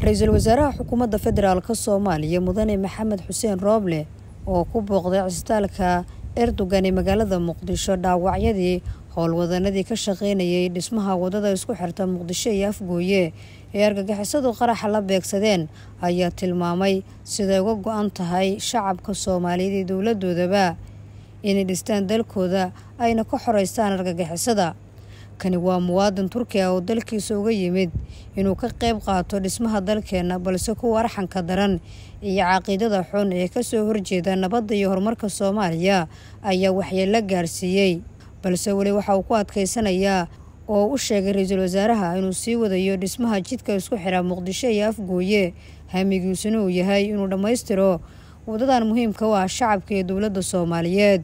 ra-iisul wasaaraha xukuumadda federaalk soomaaliya mudane maxamed xuseen rooble oo ku booqday cisbitaalka erdogan ee magaalada muqdisho dhaawacyadii howlwadanadii ka shaqeynayay dhismaha wadada isku xirta muqdisho iyo afgooye ee argagixisadu qaraxa la beegsadeen ayaa tilmaamay siday uga go-an tahay shacabka soomaaliyeed iyo dowladoodaba inay dhistaan dalkooda ayna ka xoreystaan argagixisada kani waa muwaadin turkiya oo dalkiisa uga yimid inuu ka qayb qaato dhismaha dalkeena balse kuwa arxanka daran iyo caqiidada xun ee kasoo horjeeda nabadda iyo horumarka soomaaliya ayaa waxyeello gaarsiiyey balse weli waxa uu ku adkeysanayaa oo u sheegay ra-iisul wasaaraha inuu sii wadayo dhismaha jidka isku xira muqdisho iyo afgooye hamigiisuna uu yahay inuu dhammaystiro wadadan muhiimka u ah shacabka iyo dowladda soomaaliyeed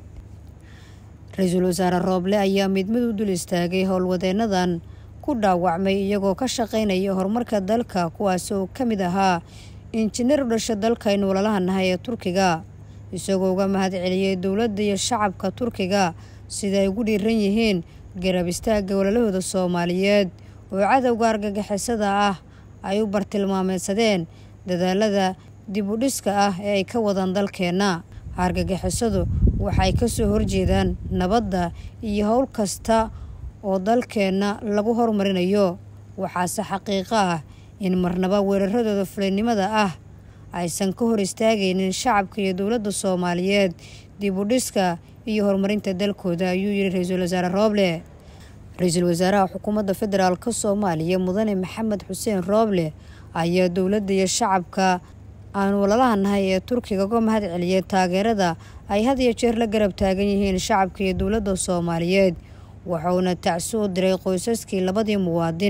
ra-iisul wasaare rooble ayaa mid mid u dul istaagay howlwadeenadan ku dhaawacmay iyagoo ka shaqeynaya horumarka dalka kuwaas oo ka mid ahaa injineer u dhasha dalkaynu walalaha nahay ee turkiga isagoo uga mahad celiyey dowladda iyo shacabka turkiga sida ay ugu dhiiran yihiin garab istaagga walalahooda soomaaliyeed oo cadowga argagixisada ah ay u bartilmaameysadeen dadaalada dib u dhiska ah ee ay ka wadaan dalkeenna argagixisadu waxay kasoo horjeedaan nabadda iyo howl kasta oo dalkeenna lagu horumarinayo waxaase xaqiiqo ah in marnaba weeraradooda fulinimada ah aysan ka hor istaagaynin shacabka iyo dowladda soomaaliyeed dib u dhiska iyo horumarinta dalkooda ayuu yidhi ra-iisul wasaare rooble ra-iisul wasaaraha xukuumadda federaalk soomaaliya mudane maxamed xuseen rooble ayaa dowladda iyo shacabka aan walalaha nahay ee turkiga uga mahad celiyay taageerada ay had iyo jeer la garab taagan yihiin shacabka iyo dowladda soomaaliyeed wuxuuna tacsi u diray qoysaskii labadii muwaadin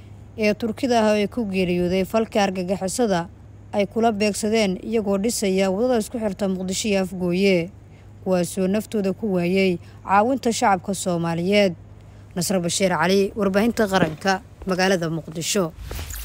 ee turkida ah ee ku geeriyooday falka argagixisada ay kula beegsadeen iyagoo dhisaya wadada isku xirta muqdisho iyo afgooye kuwaasoo naftooda ku waayey caawinta shacabka soomaaliyeed nasre bashiir cali warbaahinta qaranka magaalada muqdisho